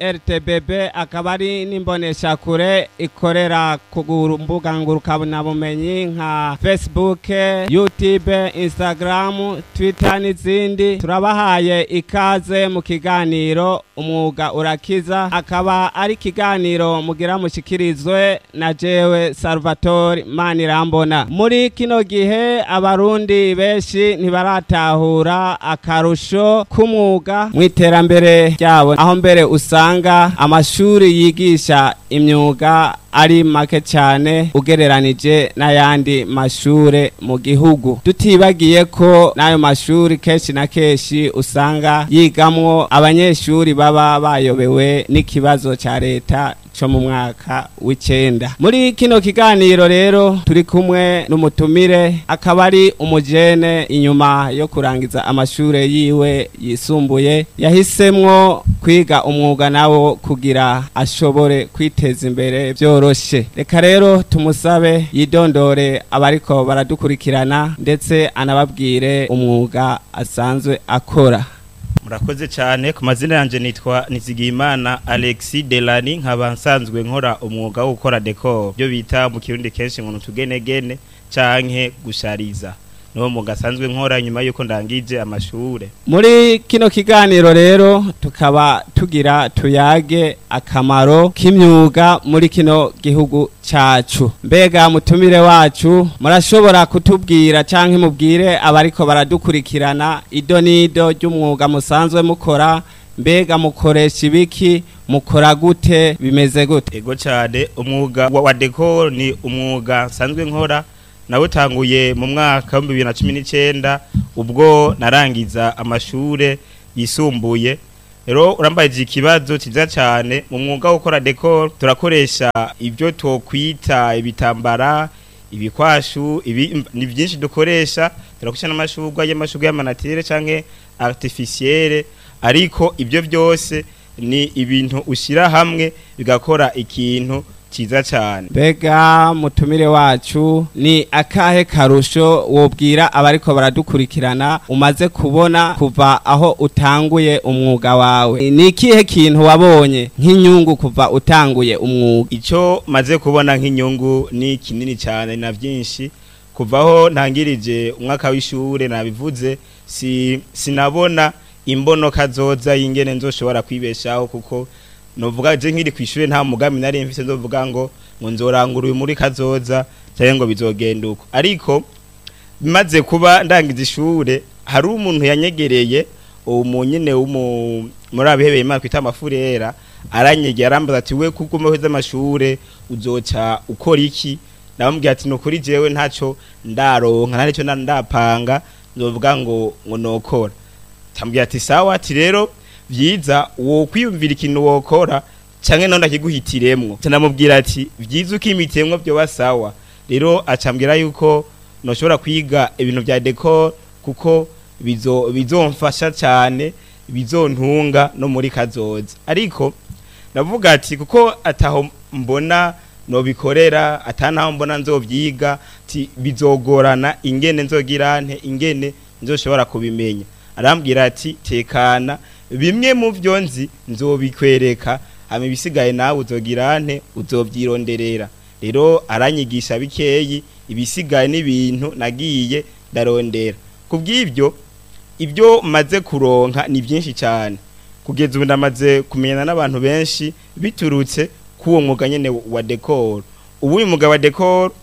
rtbb akaba ari n'imboneshakure ikorera ku mbuga ngurukanabumenyi nka facebook youtube instagram twitter n'izindi turabahaye ikaze mu kiganiro umwuga urakiza akaba ari ikiganiro mugira mushikirizwe na jewe salvatore manirambona muri kino gihe abarundi benshi ntibaratahura akarusho k'umwuga mu iterambere ryabo aho mbere usanga amashuri yigisha imyuga ari make cyane ugereranije n'ayandi mashure mu gihugu tutibagiye ko n'ayo mashuri kenshi na kenshi usanga yigamwo abanyeshuri baba bayobewe n'ikibazo cya leta cyo mu mwaka w'icenda muri kino kiganiro rero turi kumwe n'umutumire akaba ari umujene inyuma yo kurangiza amashure yiwe yisumbuye yahisemwo kwiga umwuga nawo kugira ashobore kwiteza imbere byoroshe reka rero tumusabe yidondore abariko baradukurikirana ndetse anababwire umwuga asanzwe akora murakoze cyane ku mazina yanjye nitwa nizigiyimana alexi delani nkaba nsanzwe nkora umwuga wo gukora dekoro byo bita mu kirundi kenshi ngo tugenegene canke gushariza niwo mwuga asanzwe nkora nyuma y'uko ndangije amashure muri kino kiganiro rero tukaba tugira tuyage akamaro k'imyuga muri kino gihugu cacu mbega mutumire wacu murashobora kutubwira canke mubwire abariko baradukurikirana ido n'ido ry'umwuga musanzwe mukora mbega mukoresha ibiki mukora gute bimeze gute ego cyane umwuga wa wa dekoro ni umwuga nsanzwe nkora nawutanguye mu mwaka wa bibiri na cumi n'icyenda ubwo narangiza amashure yisumbuye rero urambajije ikibazo cyiza cyane mu mwuga wo gukora dekoro turakoresha ibyo twokwita ibitambara ibikwashu ibi ni byinshi dukoresha turakoresha n'amashurwa y'amashurwa y'amanatire canke artificielle ariko ibyo byose ni ibintu ushyira hamwe bigakora ikintu cyiza cyane mbega mutumire wacu ni akahe karusho wobwira abariko baradukurikirana umaze kubona kuva aho utanguye umwuga wawe ni ikihe kintu wabonye nk'inyungu kuva utanguye umwuga icyo maze kubona nk'inyungu ni kinini cyane na byinshi kuvaho ntangirije umwaka w'ishure nabivuze si sinabona imbonoka zoza y'ingene nzoshobora kwibeshaho kuko novuga je nkiri kw'ishure nta mugambi nari mfise nzovuga ngo ngo nzorangura uyu muri kazoza cyangwa ngo bizogenda uko ariko bimaze kuba ndangiza ishure hari umuntu yanyegereye uwo munyene w'umu muri abihebeye imana twita amafurera aranyegera arambaza ati we kuko umeheza amashure uzoca ukora iki ndamubwira ati nukuri jewe ntaco ndaronka nta nico ndapanga nzovuga ngo ngo nokora tambwira ati sawa ati rero vyiza wo kwiyumvira ikintu wokora canke none akiguhitiremwo canamubwira ati vyiza ukimitemwo byo basawa rero acambwira yuko noshobora kwiga ibintu vya decor kuko bizo bizomfasha cyane bizontunga no muri kazoza ariko navuga ati kuko ataho mbona nobikorera atanaho mbona nzovyiga ati bizogorana ingene nzogirante ingene nzoshobora kubimenya arambwira ati tekana bimwe mu byo nzi nzobikwereka hama ibisigaye nawe uzogirante uzovyironderera rero aranyigisha bikeyi ibisigaye n'ibintu nagiye ndarondera kubw'ibyo ibyo maze kuronka ni byinshi cyane kugeza ubu ndamaze kumenyana n'abantu benshi biturutse k'uwo mwuga nyene wa decor ubu uyu mwuga wa decor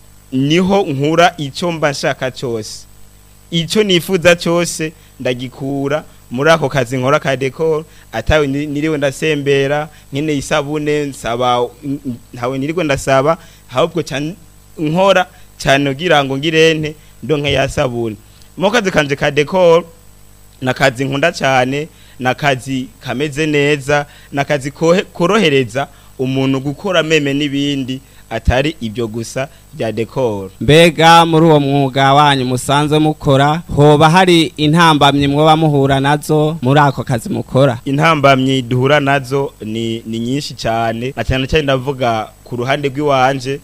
niho nkura icyo mba nshaka cyose icyo nifuza cyose ndagikura muri ako kazi nkora ka decor atawe niriwe ndasembera nkene isabune nsaba ntawe niriwe ndasaba ahubwo cyane nkora cyane kugira ngo ngirente ndonke yasabune mu kazi kanje ka decor nakazi nkunda cyane nakazi kameze neza nakazi korohereza umuntu gukora meme n'ibindi atari ibyo gusa bya decor mbega muri uwo mwuga wanyu musanzwe mukora hoba hari intambamyi mwoba muhura nazo muri ako kazi mukora intambamyi duhura nazo ni, ni nyinshi cyane na cyane cyane ndavuga ku ruhande rw'iwanje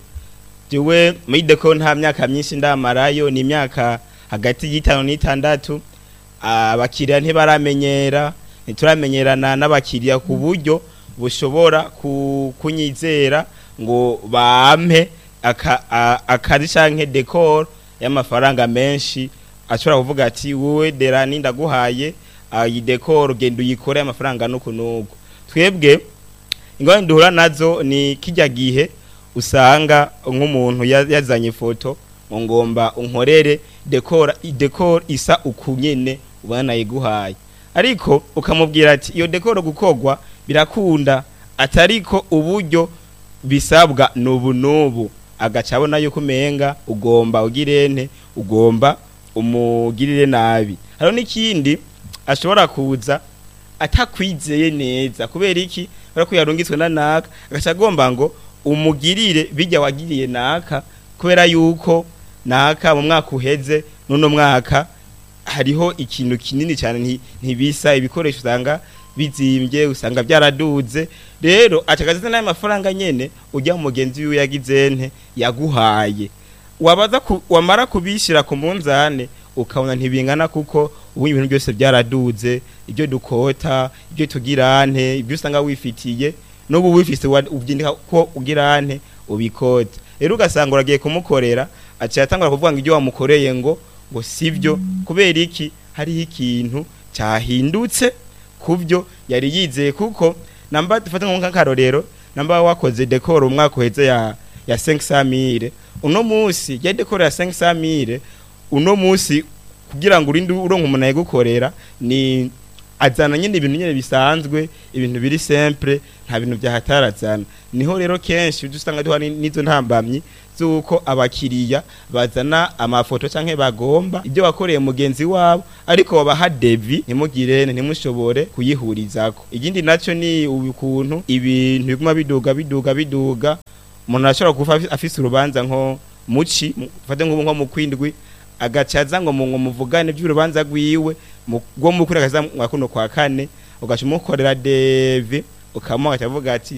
jewe muri decor nta myaka myinshi ndamarayo ni imyaka hagati y'itanu n'itandatu abakiriya ntibaramenyera ntituramenyerana n'abakiriya ku buryo bushobora ku- kunyizera ngo bampe aka- a- akazi canke decor y'amafaranga menshi ashobora kuvuga ati wowe derani ndaguhaye ah, iyi decor genda uyikore amafaranga nuku nuku twebwe ingorane duhura nazo ni kijya gihe usanga nk'umuntu ya- yazanye ifoto ngo ngomba unkorere decor decor isa ukunyene ubona nayiguhaye ariko ukamubwira ati iyo decor gukogwa birakunda atariko uburyo bisabwa nubu nubu agaca abona yuko umenga ugomba ugirente ugomba umugirire nabi hariho n'ikindi ashobora kuza atakwizeye neza kubera iki kubera ko yarungitswe na naka agaca agomba ngo umugirire bijya wagiriye naka kubera yuko naka mu mwaka uheze n'uno mwaka hariho ikintu kinini cyane nti- ntibisa ibikoresho usanga bizimbye usanga byaraduze rero acagaze n'ayo mafaranga nyene ujya mu mugenzi wiwe yagize nte yaguhaye wabaza ku, wamara kubishira ku munzane ukabona ntibingana kuko ubu ibintu byose byaraduze ibyo dukota ibyo tugirante ibyo usanga wifitiye n'ubu wifise wa- ubyindika ko ugirante ubikota rero ugasanga uragiye kumukorera aciye atangura kuvuga ngo ibyo wamukoreye ngo ngo sivyo kubera iki hariho ikintu cyahindutse kubyo yari yizeye kuko namba dufate nk'akarorero namba wakoze decor umwaka uheze ya ya 500000 uno munsi ya decor ya 500000 uno munsi kugira ngo urinde uronka umuntu ayigukorera ni azana nyine ibintu nyine bisanzwe ibintu biri simple nta bintu byahatarazana niho rero kenshi ujya usanga duhari n'izo ntambamyi z'uko abakiriya bazana amafoto canke bagomba ibyo wakoreye mugenzi wabo ariko babaha devi ntimugire ntimushobore kuyihurizako ikindi naco ni ukuntu ibintu biguma biduga biduga biduga umuntu arashobora kuba afi- afise urubanza nko muci mu- fate nk'ubu nko mu kwindwi agacaza ngo mu ngo muvugane by'urubanza rwiwe mu- rwo mu kwindwi akaza mwa kuno kwa kane ugaca umukorera devi ukamuha akavuga ati